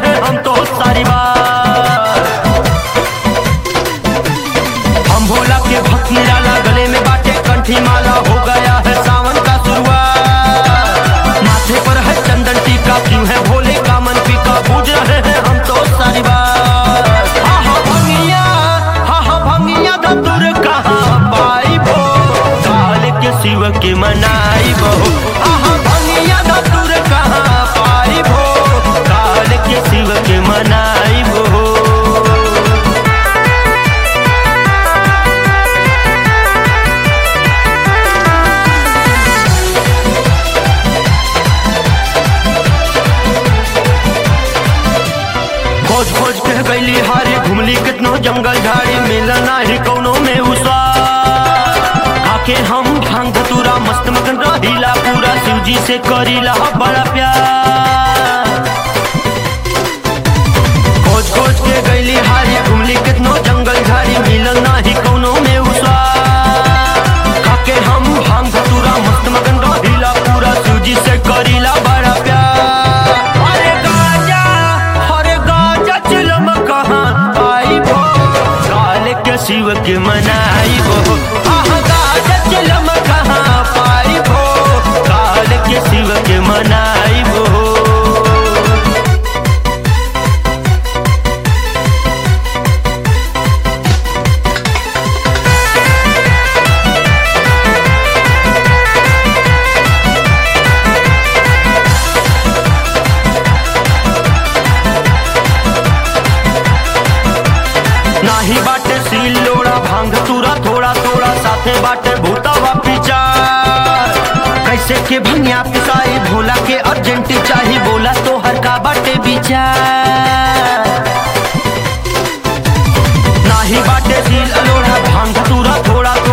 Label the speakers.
Speaker 1: रहे हम तो सारी बार हम भोला के भक्त निराला गले में बाटे कंठी माला हो गया है सावन का शुरुआत माथे पर है चंदन टीका क्यों है भोले का मन पीका पूज रहे हैं हम तो सारी बात हा हा भंगिया हा हा भंगिया धतुर कहाँ पाई भो काल के शिव के मनाई बहु हा हा भंगिया धतुर कहाँ पाई भो काल के शिव के मनाई बहु खोज खोज के गईली हारी घुमली कितनो जंगल झाड़ी मिला नाही कौनो में उसा खाके हम भांग धतूरा मस्त मगन रहीला पूरा शिव जी से करीला बड़ा प्यार खोज खोज के गईली हारी घुमली कितनो जंगल झाड़ी मिलल नाही कौनो में उसा खाके हम भांग धतूरा मस्त मगन रहीला पूरा शिव जी से करीला बड़ा प्यार अरे गाजा अरे गाजा चिलम कहाँ आई भो काल के शिव के मनाई भो आह गाजा चिलम कहाँ पाई भो काल के शिव के मनाई भो नाही बाटे सील लोड़ा भांग तुरा थोड़ा थोड़ा साथे बाटे भूतवा पिचार कैसे के भंगिया पिसाई भोला के अर्जेंटी चाही बोला तो हर का बाटे विचार नाही बाटे सील लोड़ा भांग तुरा थोड़ा